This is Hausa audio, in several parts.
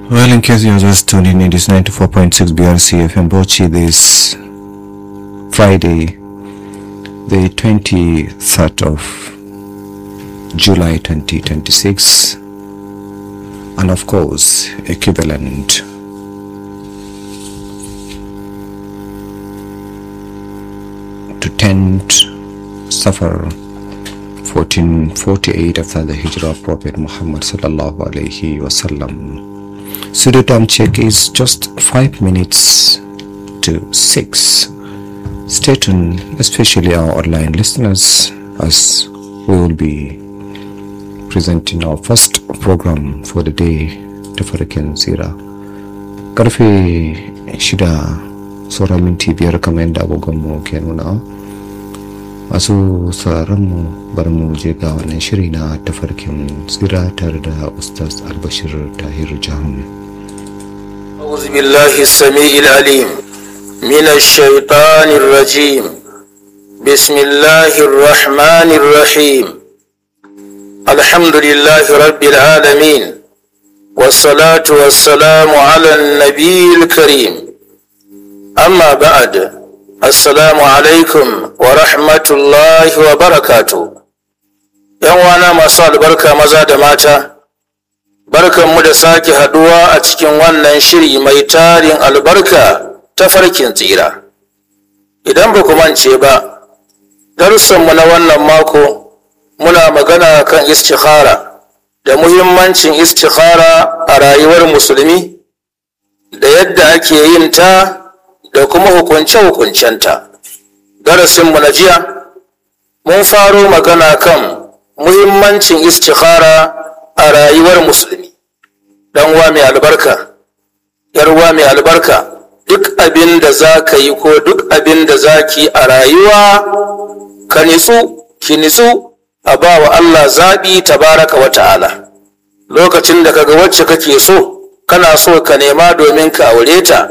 Well, in case you're just tuning in, it's 94.6 BRC FM Bochi this Friday, the 23rd of July 2026, and of course, equivalent to 10th Safar 1448 after the Hijrah of Prophet Muhammad sallallahu alaihi wasallam. Studio time check is just five minutes to six. Stay tuned, especially our online listeners, as we will be presenting our first program for the day, Tafarkin Sira. Karfe shida sauran minti biyar kamar yadda agogonmu ke nuna masu mu bar mu je ga wannan shiri na tafarkin tsira tare da ustaz albashir tahir jahun أعوذ بالله السميع العليم من الشيطان الرجيم بسم الله الرحمن الرحيم الحمد لله رب العالمين والصلاة والسلام على النبي الكريم أما بعد السلام عليكم ورحمة الله وبركاته ‘Yan wana masu albarka maza da mata’ Barkanmu da sake haduwa a cikin wannan shiri mai tarin albarka ta farkin tsira. Idan ba ku mance ba, darussanmu na wannan mako muna magana kan istikhara da muhimmancin istikhara a rayuwar musulmi da yadda ake yin ta da kuma hukunce-hukuncenta. Darasinmu na jiya, mun faro magana kan muhimmancin istikhara a rayuwar musulmi dan uwa mai albarka yar uwa mai albarka duk abin da za ka yi ko duk abin da za ki a rayuwa ka nitsu ki nitsu a ba wa Allah zaɓi tabaraka wa ta'ala lokacin da kaga wacce kake so kana so ka nema domin ka aure ta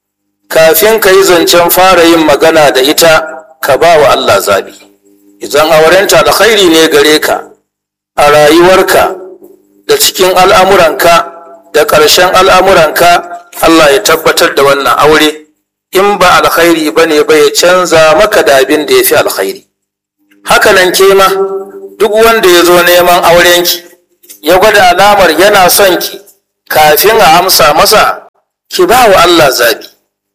kafin ka yi zancen fara yin magana da ita ka ba wa Allah zaɓi idan aurenta alkhairi ne gare ka a rayuwarka da cikin al'amuranka da ƙarshen al'amuranka Allah ya tabbatar da wannan aure in ba alkhairi ba ne ba ya canza maka da abin da ya fi alkhairi hakanan ke ma duk wanda ya zo neman aurenki ya gwada alamar yana son ki kafin a amsa masa ki ba wa Allah zabi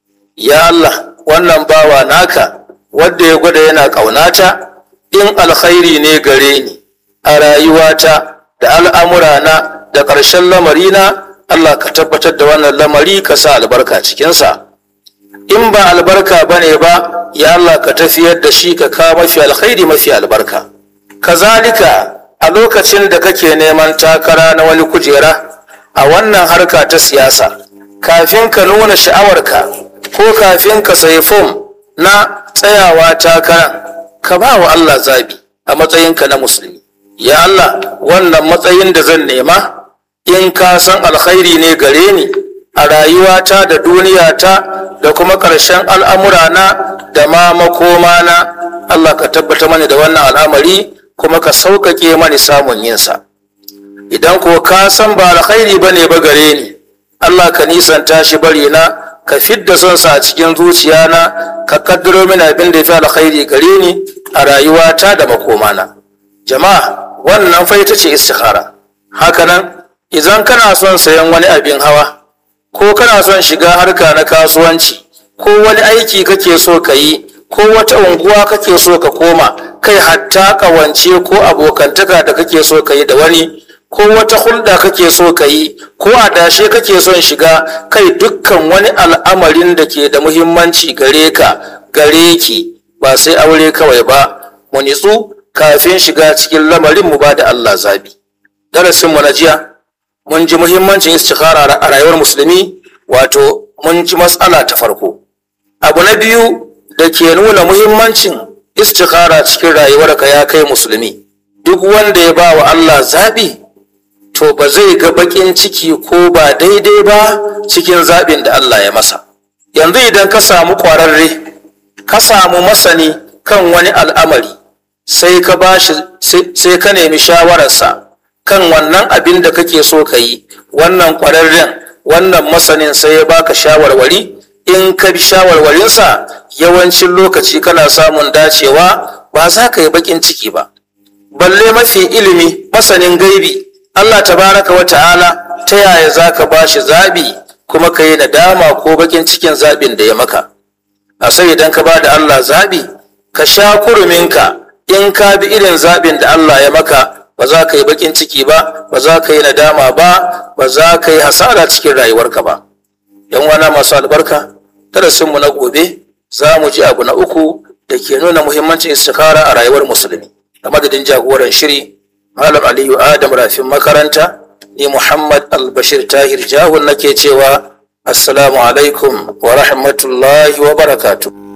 ya Allah wannan bawa naka wadda ya gwada yana ƙaunata in alkhairi ne gare ni a rayuwata da al'amurana da ƙarshen lamarina Allah ka tabbatar da wannan lamari ka sa albarka cikinsa in ba albarka ba ne ba ya Allah ka tafiyar da shi ka kawo mafi alkhairi mafi albarka kazalika a lokacin da kake neman takara na wani kujera a wannan harka ta siyasa kafin ka nuna sha'awarka ko kafin ka sayi fom na tsayawa takara ka ba wa Allah zabi a matsayinka na musulmi ya Allah wannan matsayin da zan nema in ka san alkhairi ne gare ni a rayuwata da duniyata da kuma ƙarshen al'amurana da ma makomana Allah ka tabbata mani da wannan al'amari kuma ka sauƙaƙe mani samun yinsa idan ko ka san ba alkhairi ba ne ba gare ni Allah ka nisanta shi bari na ka fidda son sa a cikin zuciyana ka kaddaro mini abin da ya fi alkhairi gare ni a rayuwata da makomana jama'a wannan fa ita ce istikhara hakanan idan kana son sayan wani abin hawa ko kana son shiga harka na kasuwanci ko wani aiki kake so ka yi ko wata unguwa kake so ka koma kai hatta kawance ko abokantaka da kake so ka yi da wani ko wata hulɗa kake so ka yi ko adashe kake son shiga kai dukkan wani al'amarin da ke da muhimmanci gare ka gare ki ba sai aure kawai ba mu nitsu kafin shiga cikin lamarin mu ba da Allah zabi darasin mu na jiya mun ji muhimmancin istikhara a rayuwar musulmi wato mun ji matsala ta farko abu na biyu da ke nuna muhimmancin istikhara cikin rayuwarka ya kai musulmi duk wanda ya ba wa Allah zabi to ba zai ga bakin ciki ko ba daidai ba cikin zaɓin da Allah ya masa yanzu idan ka samu ƙwararre ka samu masani kan wani al'amari sai ka bashi sai ka nemi shawararsa kan wannan abin da kake so ka yi wannan ƙwararren wannan masanin sai ya baka shawarwari in ka bi shawarwarinsa yawancin lokaci kana samun dacewa ba za ka yi bakin ciki ba balle mafi ilimi masanin gaibi Allah tabaraka wa ta'ala ta yaya za ka ba shi zaɓi kuma ka yi nadama ko bakin cikin zaɓin da ya maka a sai idan ka ba da Allah zaɓi ka sha kuruminka in ka bi irin zaɓin da Allah ya maka ba za ka yi bakin ciki ba ba za ka yi nadama ba ba za ka yi hasara cikin rayuwarka ba yan wana masu albarka darasinmu na gobe za mu ji abu na uku da ke nuna muhimmancin istikara a rayuwar musulmi a madadin jagoran shiri malam aliyu adam rafin makaranta ni muhammad albashir tahir jahun nake cewa assalamu alaikum wa rahmatullahi wa barakatuh